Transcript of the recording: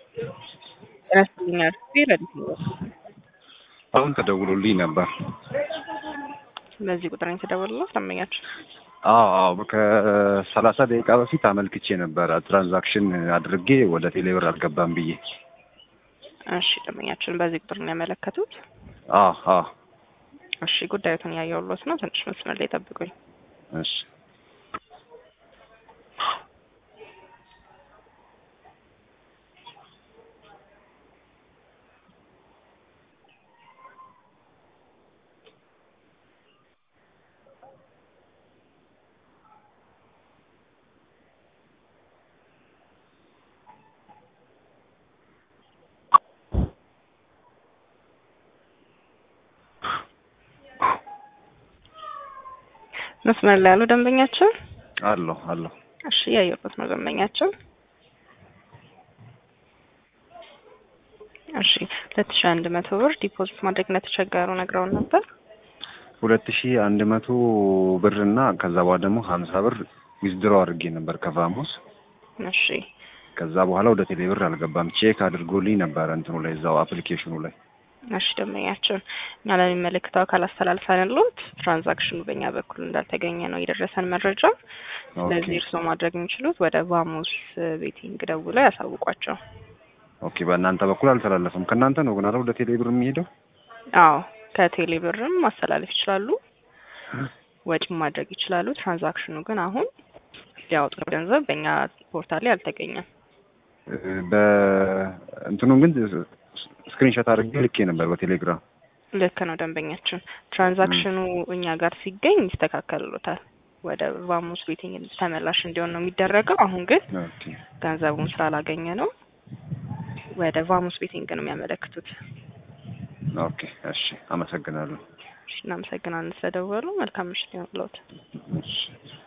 ጤና ይስጥልኝ አርፌ ረዲት ነው። አሁን ተደውሎልኝ ነበር። በዚህ ቁጥር ነው የተደወለው ደንበኛችን? አዎ አዎ ከሰላሳ ደቂቃ በፊት አመልክቼ ነበረ ትራንዛክሽን አድርጌ ወደ ቴሌብር አልገባም ብዬ። እሺ ደንበኛችን በዚህ ቁጥር ነው ያመለከቱት? አዎ አዎ እሺ ጉዳዩትን ያየሁሎት ነው። ትንሽ መስመር ላይ ጠብቁኝ። እሺ መስመር ላይ ያሉ ደንበኛችን? አለሁ አለሁ። እሺ ያየሁሎት ነው ደንበኛችን። እሺ ሁለት ሺህ አንድ መቶ ብር ዲፖዚት ማድረግ እንደተቸገሩ ነግረውን ነበር። ሁለት ሺህ አንድ መቶ ብር እና ከዛ በኋላ ደግሞ ሀምሳ ብር ዊዝድሮ አድርጌ ነበር ከፋሙስ። እሺ ከዛ በኋላ ወደ ቴሌብር አልገባም። ቼክ አድርጎልኝ ነበረ እንትኑ ላይ እዛው አፕሊኬሽኑ ላይ እሺ ደንበኛችን እኛ ለሚመለከተው አካል አስተላልፈንልዎት ትራንዛክሽኑ በእኛ በኩል እንዳልተገኘ ነው የደረሰን መረጃ። ስለዚህ እርስዎ ማድረግ የሚችሉት ወደ ቫሞስ ቤቲንግ ደውለው ያሳውቋቸው። ኦኬ በእናንተ በኩል አልተላለፈም። ከእናንተ ነው ግን አይደል ወደ ቴሌብር የሚሄደው? አዎ ከቴሌ ብርም ማስተላለፍ ይችላሉ፣ ወጪም ማድረግ ይችላሉ። ትራንዛክሽኑ ግን አሁን ሊያወጡት ገንዘብ በእኛ ፖርታል ላይ አልተገኘም። በእንትኑ ግን ስክሪንሾት አድርጌ ልኬ ነበር በቴሌግራም። ልክ ነው ደንበኛችን። ትራንዛክሽኑ እኛ ጋር ሲገኝ ይስተካከልሎታል። ወደ ቫሞስ ቤቲንግ ተመላሽ እንዲሆን ነው የሚደረገው። አሁን ግን ኦኬ ገንዘቡን ስላላገኘ ነው ወደ ቫሞስ ቤቲንግ ነው የሚያመለክቱት። ኦኬ እሺ፣ አመሰግናለሁ። እሺ፣ እናመሰግናለን ስለደወሉ። መልካም ምሽት ይሁንልዎት። እሺ